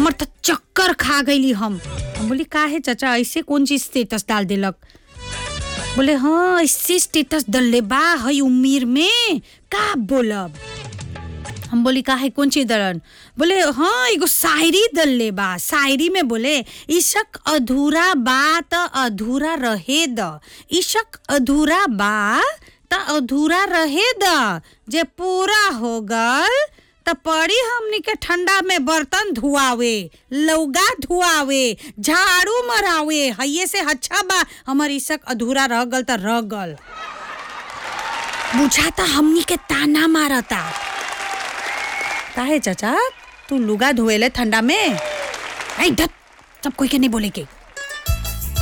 हमर तो चक्कर खा गईली हम हम बोली का है चाचा ऐसे कौन चीज स्टेटस डाल देलक बोले हाँ ऐसे स्टेटस डलले बा हई उम्मीर में का बोलब हम बोली का है कौन चीज दरन बोले हाँ एगो शायरी दल्ले बा शायरी में बोले इशक अधूरा बा त अधूरा रहे द इशक अधूरा बा त अधूरा रहे द जे पूरा हो गल त पड़ी हमनी के ठंडा में बर्तन धुआवे लौगा धुआवे झाड़ू मरावे हइये से अच्छा बा हमर इशक अधूरा रह गल त रह गल बुझाता हमनी के ताना मारता काहे चाचा तू लुगा धोएले ठंडा में आई धत सब कोई के नहीं बोले के